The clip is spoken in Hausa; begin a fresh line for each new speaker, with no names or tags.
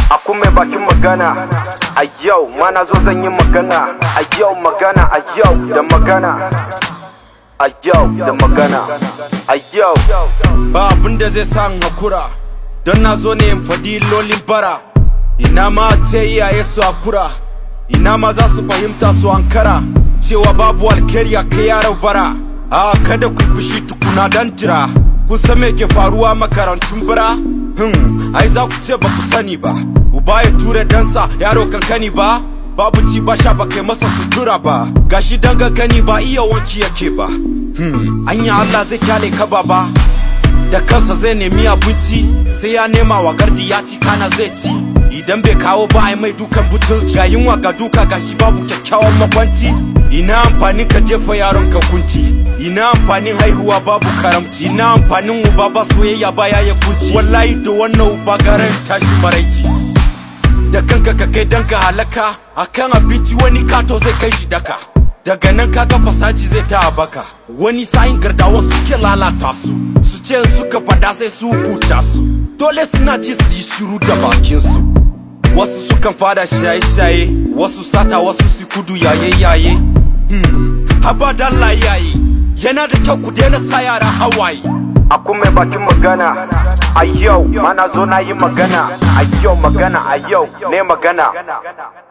Aku mai bakin magana a yau ma na zo zan yi magana a yau magana a yau da magana a yau da magana a yau
ba abin da zai sa in hakura don na zo ne in faɗi lolin bara ina ma ce iyaye su hakura ina ma za su fahimta su ankara cewa babu alkhairi a kai yaro bara a kada ku fushi tukuna dan jira kun san me ke faruwa makarantun bara hmm ai za ku ce ba ku sani ba uba ya ture dansa yaro kankani ba babu ci ba sha ba kai masa sutura ba gashi dan gani ba iya wanki yake ba hmm anya Allah zai kyale ka baba da kansa zai nemi abinci sai ya nema wa gardi ya ci kana zai ci idan bai kawo ba ai mai dukan butulci ga yunwa ga duka gashi babu kyakkyawan makwanci ina amfanin ka jefa yaron ka kunci ina amfanin haihuwa babu karamci ina amfanin uba ba soyayya ba ya kunci wallahi da wannan uba garan tashi maraici da kanka ka kai danka halaka akan abinci wani kato zai kai shi daka daga nan kaga fasaji zai ta baka wani sa'in gardawan suke lalata su su ce suka fada sai su hukuta su dole suna ci su yi shiru da bakin su wasu sukan fada shaye-shaye wasu sata wasu su kudu yaye-yaye hmm. haba dalla yaye yana da kyau ku daina sa yara hawaye
Aku mai bakin magana a yau ma na zo na yi magana a yau magana a yau ne magana